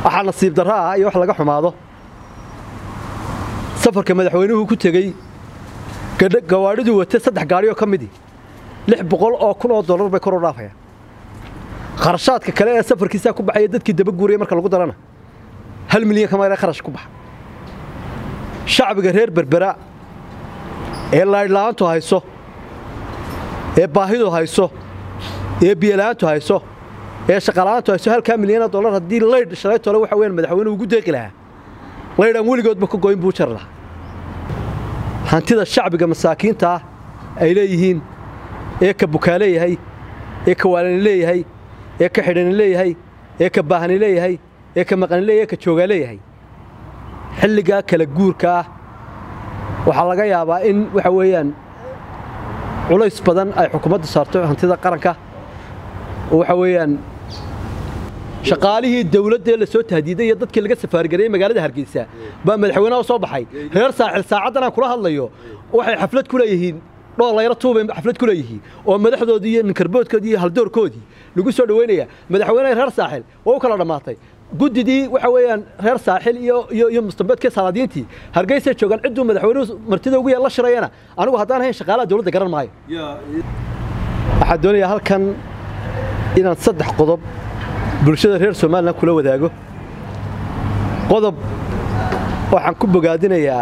waxaa nasiib darro ah iyo wax laga xumaado safarka madaxweynuhu ku tegey gawaadhiduu watay saddex gaadhi oo ka midii lix boqol oo kun oo dollar bay kor u dhaafayaan kharashaadka kale ee safarkiisaa ku baxaya dadkii daba guuraya marka lagu darana hal milyan kama kharash ku baxa shacbiga reer berbera ee laydhla'aantu hayso ee baahidu hayso ee biyola'aantu hayso ee shaqala'aantu hayso halkaa milyana dollar haddii laydh shalay tole waxa weyaan madaxweynuhu ugu deeqi lahaa laydh aan weligoodba ka goyn buu jari lahaa hantida shacbiga masaakiinta ah ay leeyihiin ee ka bukaa leeyahay ee ka waalani leeyahay ee ka xidhani leeyahay ee ka baahani leeyahay ee ka maqani leeyahay ee ka joogaa leeyahay xilligaa kala guurka ah waxaa laga yaabaa in waxa weeyaan culays badan ay xukuumaddu saarto hantida qaranka oo waxa weeyaan shaqaalihii dawladda ee la soo tahdiiday iyo dadkii laga safaargareeyey magaalada hargeysa baa madaxweynaha soo baxay reer saaxil saacaddan aan kula hadlayo waxay xaflad ku leeyihiin dhoolayro tuubay xaflad ku leeyihiin oo madaxdoodii iyo ninkarboodkoodii iyo haldoorkoodii lagu soo dhaweynaya madaxweynaha reer saaxil waa u kala dhammaatay guddidii waxa weeyaan reer saaxil iyo iyo iyo mustambeedkii salaadiintii hargeysay joogaan cidduu madaxweynuhu martida ugu la shirayana anigu haddaan ahayn shaqaalaha dawladda garan maayo waxaan doonayaa halkan inaan saddex qodob bulshada reer somalilan kula wadaago qodob waxaan ku bogaadinayaa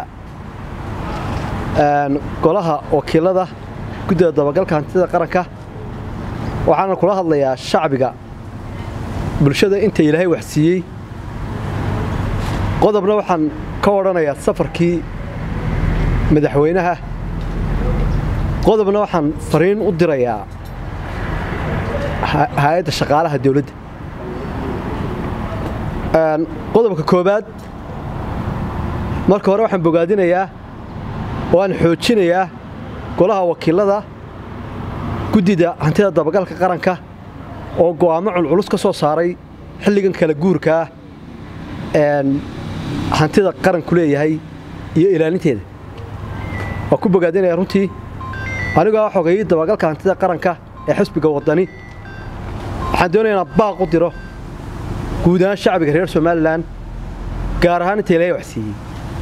golaha wakiilada guddida dabagalka hantida qaranka waxaana kula hadlayaa shacbiga bulshada inta ilaahay wax siiyey qodobna waxaan ka odhanayaa safarkii madaxweynaha qodobna waxaan fariin u dirayaa hay-adda shaqaalaha dawladda qodobka koowaad marka hore waxaan bogaadinayaa oo aan xoojinayaa golaha wakiilada guddida hantida dabagalka qaranka oo go'aamo culculus ka soo saaray xilligan kala guurkaa hantida qaranku leeyahay iyo ilaalinteeda waa ku bogaadinaya runtii anigoo xogayay dabagalka hantida qaranka ee xisbiga waddani waxaan doonaya inaan baaq u diro guud ahaan shacbiga reer somalilan gaar ahaan inta ilaahay wax siiyey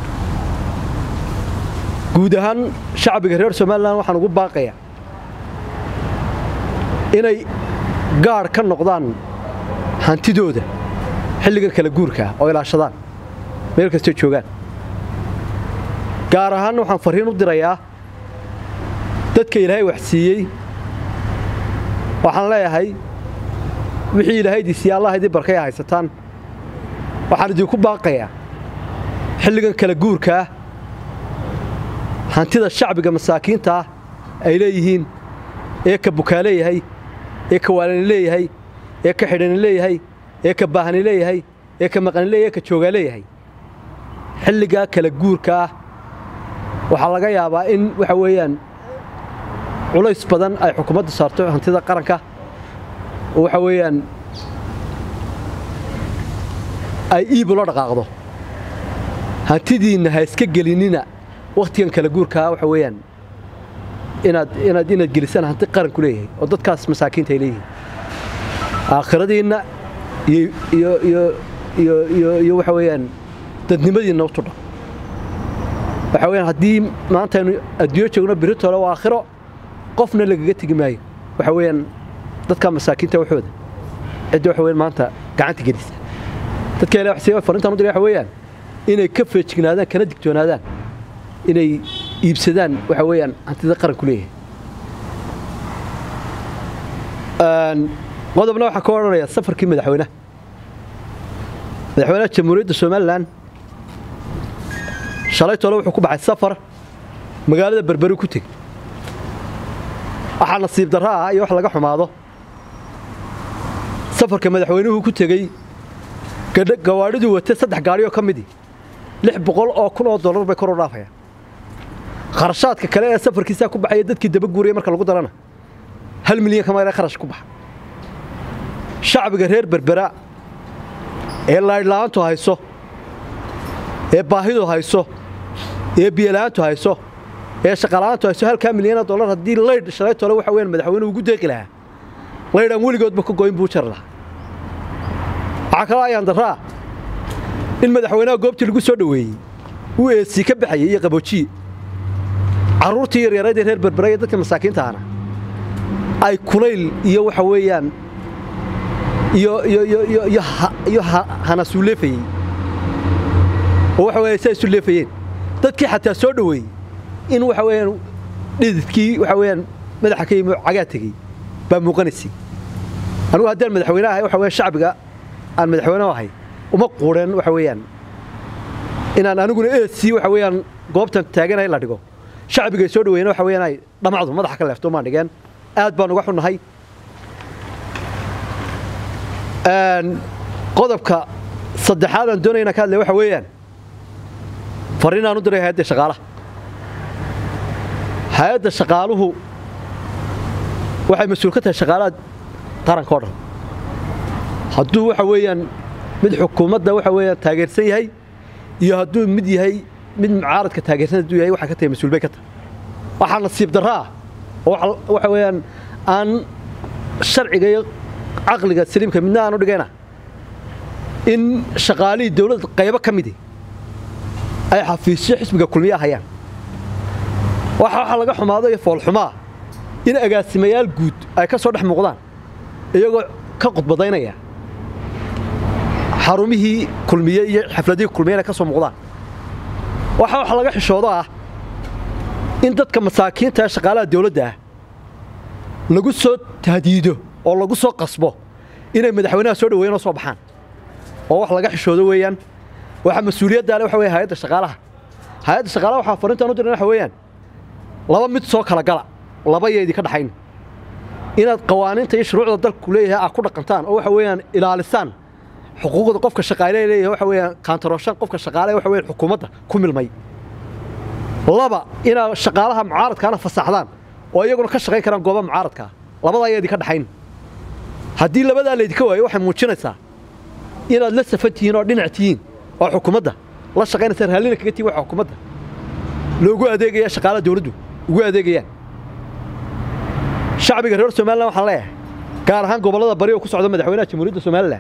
guud ahaan shacbiga reer somalilan waxaan ugu baaqayaa inay gaadh ka noqdaan hantidooda xilligan kala guurkaa oo ilaashadaan meel kastoo joogaan gaar ahaanna waxaan farriin u dirayaa dadka ilaahay wax siiyey waxaan leeyahay wixii ilaahaydi siiye allah idin barkay haysataan waxaan idinku baaqayaa xilligan kala guurkaa hantida shacbiga masaakiinta ah ay leeyihiin ee ka bukaa leeyahay ee ka waalani leeyahay ee ka xidhani leeyahay ee ka baahani leeyahay ee ka maqani leeyahay ee ka joogaa leeyahay xilligaa kala guurka ah waxaa laga yaabaa in waxa weeyaan culays badan ay xukuumaddu saarto hantida qaranka oo waxa weeyaan ay iibu la dhaqaaqdo hantidiinna ha iska gelinina wakhtigan kala guurkaa waxa weeyaan inaad inaad inaad gelisaan hanti qaranku leeyahay oo dadkaas masaakiinta ay leeyihiin aakhiradiinna iyo iyo iyo iyo iyo iyo waxa weeyaan dadnimadiinna u tudha waxa weeyaan haddii maanta aynu adduunyo joogno biritole waa aakhiro qofna lagaga tegi maayo waxa weeyaan dadka masaakiinta waxooda cidda waxa weeyaan maanta gacanta gelisa dadka ilaa waxsiiba farintan u diray waxa weeyaan inay ka feejignaadaan kana digtoonaadaan inay iibsadaan waxa weeyaan hantida qaranku leeyahay qodobna waxaan ka odhanayaa safarkii madaxweynaha madaxweynaha jamhuuriyadda somalilan shalay tole wuxuu ku baxay safar magaalada berberi ku teg waxaa nasiib darro ah iyo wax laga xumaado safarka madaxweynuhu ku tegey gawaadhiduu watay saddex gaadhi oo ka midii lix boqol oo kun oo dollar bay kor u dhaafayaan kharashaadka kale ee safarkiisaa ku baxaya dadkii daba guuraya marka lagu darana hal milyan kama kharash ku baxa shacbiga reer berbera ee laydhla'aantu hayso ee baahidu hayso ee biyola'aantu hayso ee shaqala'aantu hayso halkaa milyana dollar haddii laydh shalay tole waxa weyaan madaxweynuhu ugu deeqi lahaa laydh aan weligoodba ka goyn buu jari lahaa waxaa kaloo ayaan darraa in madaxweynaha goobtii lagu soo dhoweeyey uu eesii ka baxayay iyo qaboojiye carruurtii yaryarayd ee reer berbera iyo dadka masaakiinta ahna ay kulayl iyo waxa weeyaan iyo iyo iyo iyo iyo iyo hanasuu leefayey oo waxa weeye say isu leefayeen dadkii xataa soo dhoweeyey in waxa weeyaan dhididkii waxa weeyaan madaxa ka yimi cagaa tegey baa muuqanaysay anigu haddaan madaxweyne ahay waxa weeyaan shacbiga aan madaxweyne ahay uma quudheen waxa weeyaan inaan aniguna eesii waxa weeyaan goobtan taaganahay la dhigo shacbigay soo dhaweeyeen waxa weeyaan ay dhamacdu madaxa ka leefto maan dhigeen aad baan uga xunnahay qodobka saddexaad aan doonayna ka hadlay waxa weeyaan fariin aan u diray hay-adda shaqaalaha hay-adda shaqaaluhu waxay mas-uul ka tahay shaqaalaha qaranka o dhan hadduu waxa weeyaan mid xukuumadda waxa weeyaan taageersan yahay iyo hadduu mid yahay mid mucaaradka taageersan hadduu yahay waxay ka tahay mas-uul bay ka tahay waxaa nasiib darro ah oo waxa weeyaan aan sharciga iyo caqliga saliimka midna aan u dhigayna in shaqaalihii dawladda qaybo ka midi ay xafiisyo xisbiga kulmiya hayaan waxa waxaa laga xumaado iyo foolxumaa in agaasimayaal guud ay ka soo dhex muuqdaan iyagoo ka khudbadaynaya xarumihii kulmiye iyo xafladihii kulmiye inay ka soo muuqdaan waxa waxa laga xishoodo ah in dadka masaakiinta ee shaqaalaha dawladda ah lagu soo tahdiido oo lagu soo qasbo inay madaxweynaha soo dhaweeyeen oo soo baxaan oo wax laga xishoodo weeyaan waxa mas-uuliyadda le waxa weeye hay-adda shaqaalaha hay-adda shaqaalaha waxaa fariintaan u diran waxa weeyaan laba mid soo kala gala laba yeedi ka dhaxayn inaad qawaaniinta iyo shuruucda dalku leeyahay aad ku dhaqantaan oo waxa weeyaan ilaalisaan xuquuqda qofka shaqaale leeyahay waxa weeyaan kaantarooshan qofka shaqaale waxa weeyaan xukuumadda ku milmay laba inaad shaqaalaha mucaaradkaana fasaxdaan oo iyaguna ka shaqayn karaan goobaha mucaaradkaa labadaa yeedi ka dhaxayn haddii labadaa laydinka waayo waxay muujinaysaa inaad la safan tihiin oo dhinac tihiin oo xukuumadda la shaqaynaysa raallina kaga tihin waxa xukuumadda loogu adeegaya shaqaalaha dawladdu ugu adeegayaan shacbiga reer somalilan waxaan leeyahay gaar ahaan gobollada bari oo ku socda madaxweynaha jamhuuriyadda somalilan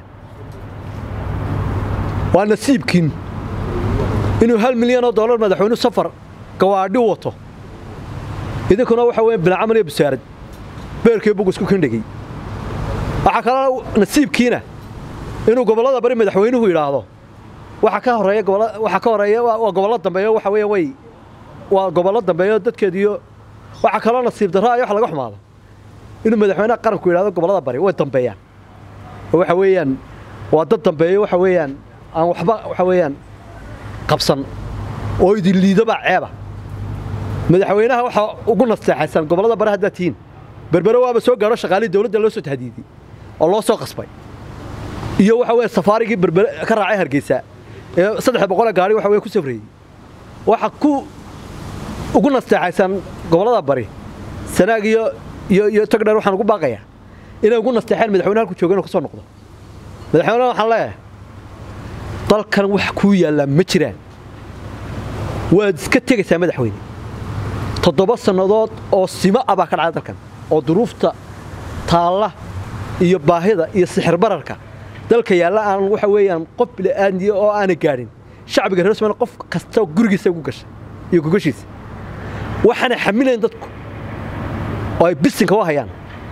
waa nasiibkiin inuu hal milyan oo dollar madaxweynuhu safar gawaadhi wato idinkuna waxa weya bilcamal iyo busaarad beerkii bug isku kindhigay waxaa kaloo nasiibkiina inuu gobollada bari madaxweynuhu yidhaahdo waxa ka horeeya waxa ka horeeya waa gobollo dambeeyo waxa weeya way waa gobollo dambeeyo dadkeediyo waxaa kaloo nasiib darro ay wax laga xumaado inuu madaxweynaha qaranku yidhahdo gobollada bari way dambeeyaan oo waxa weeyaan waa dad dambeeyo waxa weeyaan aan waxba waxa weeyaan qabsan oo idin liidobaa ceeba madaxweynaha waxaa ugu nasteexaysan gobollada bari haddaad tihiin berbere waaba soo gaadho shaqaalihii dawladda loo soo tahdiidiyey oo loo soo qasbay iyo waxa weeye safaarigii berbere ka raacay hargeysa ee saddex boqolee gaari waxa weye ku safrayey waxa ku ugu nasteexaysan gobollada bari sanaag iyo iyo iyo togdheer waxaan ugu baaqayaa inay ugu nasteexeen madaxweyne halku jooga inuu ka soo noqdo madaxweynaha waxaan leeyahay dalkan wax kuu yaallaa ma jiraan waad iska tegaysaa madaxweyne toddoba sannadood oo simo ah baa ka dhacay dalkan oo duruufta taalla iyo baahida iyo sixir bararka dalka yaalla aan waxa weeyaan qof bila'aadniya oo aanay gaadhin shacbiga reer somaliya qof kasta gurigiisa ugu gashay iyo gogashiisa waxaanay xamilayn dadku oo ay bisinka u hayaan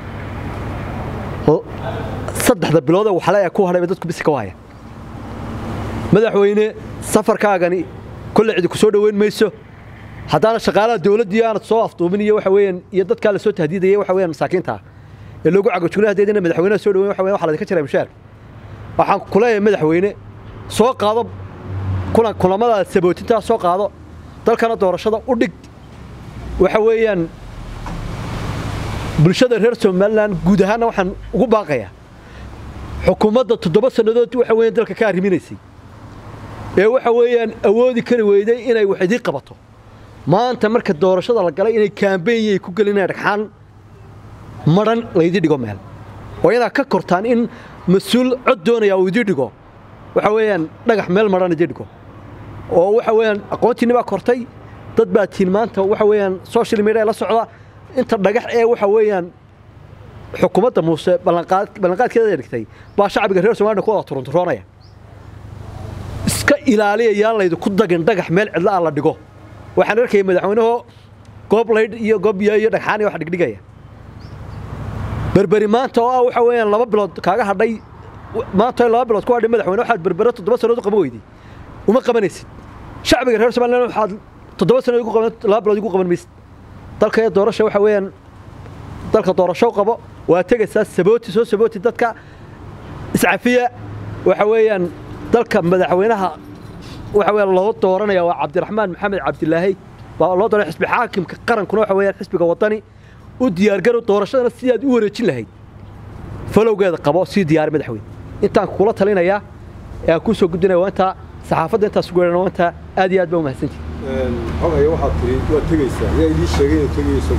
saddexda bilood ee waxle ee ku hadhay bay dadku bisinka u hayaan madaxweyne safarkaagani kolle cidi ku soo dhoweyn mayso haddaana shaqaalaha dawladdii aanad soo afduubin iyo waxa weeyaan iyo dadkaa la soo tahdiidaya waxa weeyaan masaakiinta ee loogu cagajugna haddeedina madaxweynaha soo dhoweyn waxa weeyaan waxa ladinka jiraa mushaar waxaan ku leeyahay madaxweyne soo qaado kulan kulamada sabootintaa soo qaado dalkana doorashada u dhig waxa weeyaan bulshada reer somalilan guud ahaanna waxaan ugu baaqayaa xukuumadda toddoba sannadood waxa weeyaan dalka ka arriminaysay ee waxa weeyaan awoodi kari weyday inay wax idiin qabato maanta marka doorashada la galay inay kaambeeyay ku gelinayaan dhagxaan madhan laydii dhigo meel oo inaad ka kortaan in mas-uul cod doonaya uu idii dhigo waxa weeyaan dhagax meel madhan idii dhigo oo waxa weeyaan aqoontiinni baa kortay dad baa tiin maanta waxa weeyaan social media la socda inta dhagax ee waxa weeyaan xukuumadda muuse ballanqaadkeeda dhigtay baa shacbiga reer somaliya ku wada turunturoonaya iska ilaaliya yaan laydinku dagin dhagax meel cidla ah la dhigo waxaan arkayay madaxweynaho goob laydh iyo goob biyo iyo dhagxaan iyo wax dhigdhigaya berberi maanta oo ah waxa weeyaan laba bilood kaaga hadhay maanta laba bilood ku hadhay madaxweyne waxaad berbere toddoba sannadood u qaban weyday uma qabanaysid shacbiga reer somaliland waxaad toddoba sannadood ugu qaban laba bilood ugu qaban maysid dalka ee doorasha waxa weeyaan dalka doorasho qabo waa tegaysaa sabooti soo sabooti dadka iscafiya waxa weeyaan dalka madaxweynaha waxa weeyaan loo dooranaya waa cabdiraxmaan maxamed cabdilaahi baa loo dooranaya xisbi xaakimka qarankuna waxa weeyaan xisbiga wadani u diyaargarow doorashadana sidaad u wareejin lahayd falowgeeda qabo sii diyaari madaxweyne intaan kula talinayaa ee aan kuu soo gudbinaya waa intaa saxaafadda intaas ugu weerana waa intaa aad iyo aad baa umahadsantihi xogaya waxaad tiri waad tegaysaa yaa idiin sheegay inuu tegayso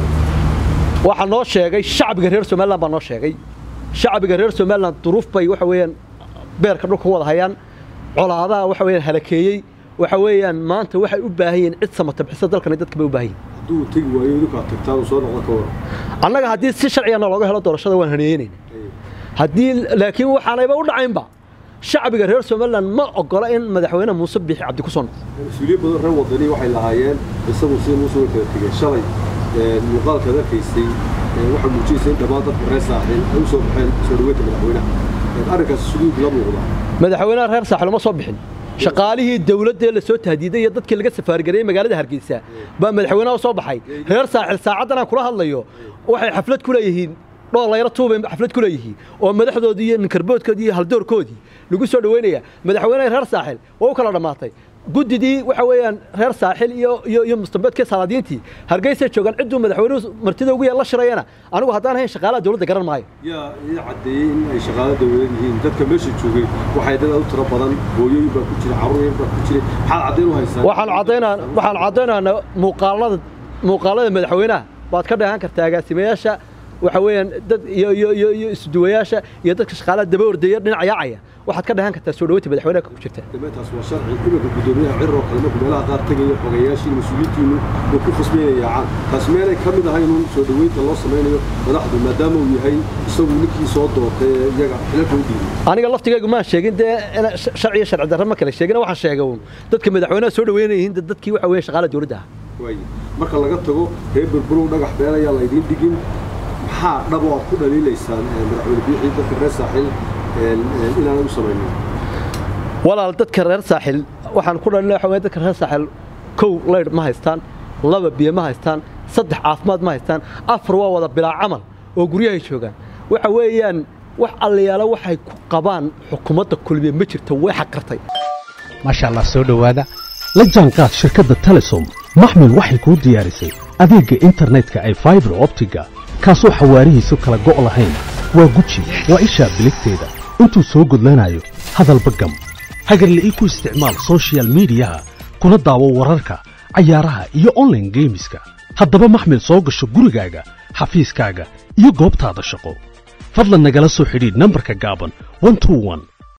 waxaa noo sheegay shacbiga reer somaliland baa noo sheegay shacbiga reer somaliland duruuf bay waxa weeyaan beerka dhulka u wada hayaan colaadaha waxa weeyaan halakeeyey waxa weeyaan maanta waxay u baahan yihiin cid samata bixisa dalkani dadka bay u baahan yihiin hadduu tegi waayo idinku aad tagtaan uu soo noqdo ka waran annaga haddii si sharcigana looga helo doorashada waan haneeyeynayna haddii laakiin waxaanayba u dhacaynba shacbiga reer somaliland ma ogola in madaxweyne muuse biixi cabdi ku soo noqdo mas-uuliyiin badan reer wadani waxay lahaayeen isagu sida muuse way kala tegeen shalay muuqaalkaad arkaysay waxaa muujinaysa in dhammaan dadka reer saaxiil ay u soo baxeen soo dhaweynta madaxweynaha arrinkaas suduud la muuqda madaxweynaha reer saaxil uma soo bixin shaqaalihii dawladda ee la soo tahdiiday iyo dadkii laga safaargareeyey magaalada hargeysa baa madaxweynaha u soo baxay reer saaxil saacaddan aan kula hadlayo waxay xaflad ku leeyihiin dhoolayro tuubay xaflad ku leeyihiin oo madaxdoodii iyo ninkarboodkoodii iyo haldoorkoodii lagu soo dhaweynaya madaxweynaha reer saaxil waa u kala dhammaatay guddidii waxa weeyaan reer saaxil iyo iyo iyo mustambeedkii salaadiintii hargeysay joogaan cidduu madaxweynuhu martida ugu yeel la shirayana anigu haddaan ahayn shaqaalaha dawladda garan maayo yaa ii caddeeyey in ay shaqaalo dawlad yihiin dadka meesha joogay waxay dad u tiro badan hooyooyin baa ku jira carruur baa ku jiray maxaad caddayn u haysaa waxaan caddaynaa waxaan caddaynaynaa muuqaalada muuqaalada madaxweynaha baad ka dheehan kartaa agaasimayaasha waxa weeyaan dad iyo iyo iyo iyo isduwayaasha iyo dadka shaqaalaha daba ordaya dhinac yaacaya waxaad ka dheehan kartaa soo dhaweynta madaxweynaha ku jirta dambeyntaas waa sharci iminka guddoomiyaha cirir oo kale markuu meelaha qaar tegaya xogayaashiin mas-uuliyiintiinu uu ku khasbaynaya yaacaan taas meelay ka mid ahay inuu soo dhaweynta loo samaynayo madaxdu maadaama uu yahay isagu ninkii soo doortay ee iyaga xilalka u dhiibay aniga laftigaygu maan sheegin dee sharci iyo sharci darro ma kale sheegin waxaan sheegay uun dadka madaxweynaha soo dhaweynayihiin dadkii waxa weeye shaqaalaha dawladda ah waaye marka laga tago reer burburow dhagax been ayaa laydiin dhigin maxaa dhab oo aad ku dhaliilaysaan madaxweyne biixii dadka reer saaxiil inaanay u samaynin walaal dadka reer saaxil waxaan ku dhalina waxa weye dadka reer saaxil kow laydh ma haystaan laba biyo ma haystaan saddex caafimaad ma haystaan afar waa wada bilaa camal oo guryahay joogaan waxa weeyaan wax allayaalo waxay ku qabaan xukuumadda kulmiye ma jirto way xaqirtay maasha allah soo dhowaada la jaanqaad shirkadda telesom maxmil waxay kuu diyaarisay adeegga internetka ay faibar optiga kaasoo xawaarihiisu kala go' lahayn waa guji waa ishaa biligteeda intuu soo gudlanayo hadalba gam hagarla'ii ku isticmaal soshiyal miidiyaha kuna daawo wararka cayaaraha iyo onlaine geemiska haddaba maxmil soo gasho gurigaaga xafiiskaaga iyo goobtaada shaqo fadlan nagala soo xidhiidh nambarka gaaban